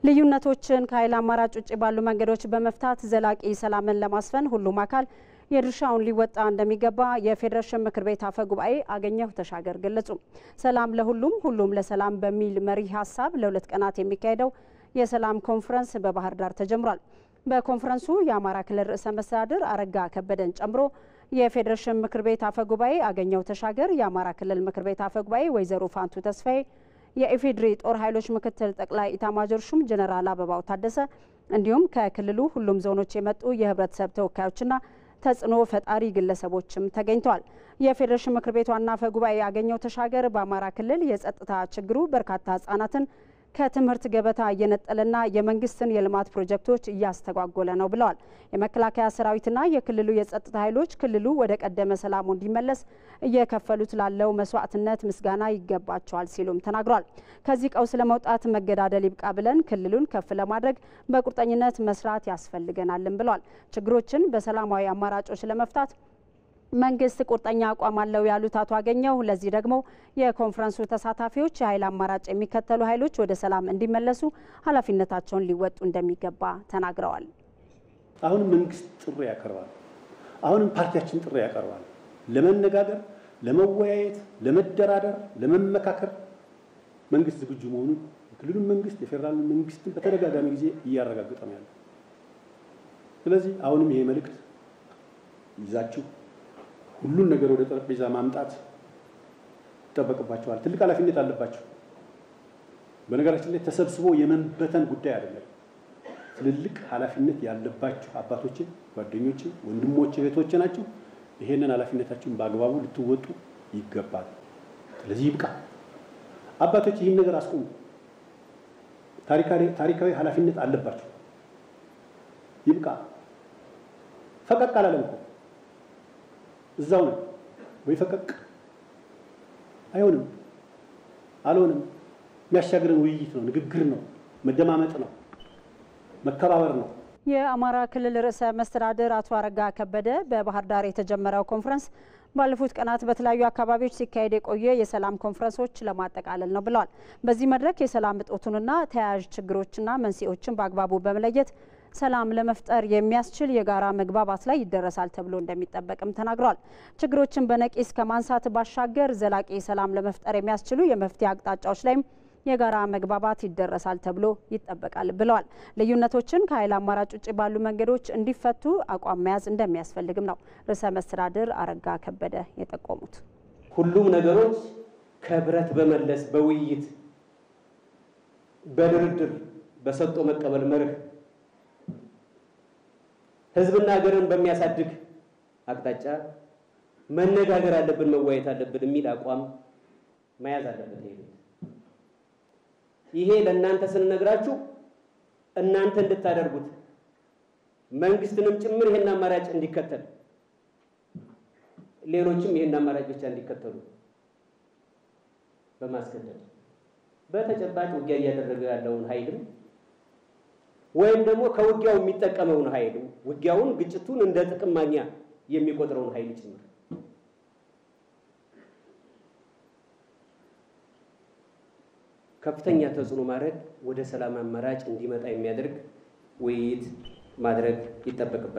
ልዩነቶችን ከኃይል አማራጭ ውጭ ባሉ መንገዶች በመፍታት ዘላቂ ሰላምን ለማስፈን ሁሉም አካል የድርሻውን ሊወጣ እንደሚገባ የፌዴሬሽን ምክር ቤት አፈ ጉባኤ አገኘሁ ተሻገር ገለጹ። ሰላም ለሁሉም ሁሉም ለሰላም በሚል መሪ ሀሳብ ለሁለት ቀናት የሚካሄደው የሰላም ኮንፈረንስ በባህር ዳር ተጀምሯል። በኮንፈረንሱ የአማራ ክልል ርዕሰ መስተዳድር አረጋ ከበደን ጨምሮ የፌዴሬሽን ምክር ቤት አፈ ጉባኤ አገኘሁ ተሻገር፣ የአማራ ክልል ምክር ቤት አፈ ጉባኤ ወይዘሮ ፋንቱ ተስፋዬ፣ የኢፌዴሪ ጦር ኃይሎች ምክትል ጠቅላይ ኢታማጆር ሹም ጀነራል አበባው ታደሰ እንዲሁም ከክልሉ ሁሉም ዞኖች የመጡ የህብረተሰብ ተወካዮችና ተጽዕኖ ፈጣሪ ግለሰቦችም ተገኝተዋል። የፌዴሬሽን ምክር ቤት ዋና አፈ ጉባኤ አገኘሁ ተሻገር በአማራ ክልል የጸጥታ ችግሩ በርካታ ህጻናትን ከትምህርት ገበታ እየነጠለና የመንግስትን የልማት ፕሮጀክቶች እያስተጓጎለ ነው ብለዋል። የመከላከያ ሰራዊትና የክልሉ የጸጥታ ኃይሎች ክልሉ ወደ ቀደመ ሰላሙ እንዲመለስ እየከፈሉት ላለው መስዋዕትነት ምስጋና ይገባቸዋል ሲሉም ተናግሯል። ከዚህ ቀውስ ለመውጣት መገዳደል ይብቃ ብለን ክልሉን ከፍ ለማድረግ በቁርጠኝነት መስራት ያስፈልገናልን ብለዋል። ችግሮችን በሰላማዊ አማራጮች ለመፍታት መንግስት ቁርጠኛ አቋም አለው ያሉት አቶ አገኘሁ ለዚህ ደግሞ የኮንፈረንሱ ተሳታፊዎች የኃይል አማራጭ የሚከተሉ ኃይሎች ወደ ሰላም እንዲመለሱ ኃላፊነታቸውን ሊወጡ እንደሚገባ ተናግረዋል። አሁንም መንግስት ጥሪ ያቀርባል። አሁንም ፓርቲያችን ጥሪ ያቀርባል። ለመነጋገር፣ ለመወያየት፣ ለመደራደር፣ ለመመካከር መንግስት ዝግጁ መሆኑን የክልሉን መንግስት የፌዴራል መንግስትን በተደጋጋሚ ጊዜ እያረጋገጠ ነው ያለው። ስለዚህ አሁንም ይሄ መልእክት ይዛችሁ ሁሉን ነገር ወደ ጠረጴዛ ማምጣት ይጠበቅባቸዋል። ትልቅ ኃላፊነት አለባቸው። በነገራችን ላይ ተሰብስቦ የመንበተን ጉዳይ አይደለም። ትልልቅ ኃላፊነት ያለባቸው አባቶቼ፣ ጓደኞቼ፣ ወንድሞቼ፣ እህቶቼ ናቸው። ይሄንን ኃላፊነታችሁን በአግባቡ ልትወጡ ይገባል። ስለዚህ ይብቃ። አባቶች ይህን ነገር አስቆሙ። ታሪካዊ ኃላፊነት አለባቸው። ይብቃ። ፈቀቅ አላለም እኮ እዛው ነው ወይ ፈቀቅ አይሆንም፣ አልሆንም። የሚያሻግረን ውይይት ነው፣ ንግግር ነው፣ መደማመጥ ነው፣ መከባበር ነው። የአማራ ክልል ርዕሰ መስተዳድር አቶ አረጋ ከበደ በባህር ዳር የተጀመረው ኮንፈረንስ ባለፉት ቀናት በተለያዩ አካባቢዎች ሲካሄድ የቆየ የሰላም ኮንፈረንሶች ለማጠቃለል ነው ብለዋል። በዚህ መድረክ የሰላም እጦቱንና ተያያዥ ችግሮችና መንስኤዎችን በአግባቡ በመለየት ሰላም ለመፍጠር የሚያስችል የጋራ መግባባት ላይ ይደረሳል ተብሎ እንደሚጠበቅም ተናግረዋል። ችግሮችን በነቂስ ከማንሳት ባሻገር ዘላቂ ሰላም ለመፍጠር የሚያስችሉ የመፍትሄ አቅጣጫዎች ላይም የጋራ መግባባት ይደረሳል ተብሎ ይጠበቃል ብለዋል። ልዩነቶችን ከኃይል አማራጭ ውጭ ባሉ መንገዶች እንዲፈቱ አቋም መያዝ እንደሚያስፈልግም ነው ርዕሰ መስተዳድር አረጋ ከበደ የጠቆሙት። ሁሉም ነገሮች ከብረት በመለስ በውይይት በድርድር በሰጥቶ መቀበል መርህ ህዝብና ሀገርን በሚያሳድግ አቅጣጫ መነጋገር አለብን፣ መወያየት አለብን የሚል አቋም መያዝ አለበት። ይሄ ይሄ ለእናንተ ስንነግራችሁ እናንተ እንድታደርጉት መንግስትንም ጭምር ይሄን አማራጭ እንዲከተል ሌሎችም ይሄን አማራጭ ብቻ እንዲከተሉ በማስገደድ በተጨባጭ ውጊያ እያደረገ ያለውን ኃይልም ወይም ደግሞ ከውጊያው የሚጠቀመውን ኃይል ውጊያውን፣ ግጭቱን እንደ ጥቅም ማግኛ የሚቆጥረውን ኃይል ጭምር ከፍተኛ ተጽዕኖ ማድረግ ወደ ሰላም አማራጭ እንዲመጣ የሚያደርግ ውይይት ማድረግ ይጠበቅበታል።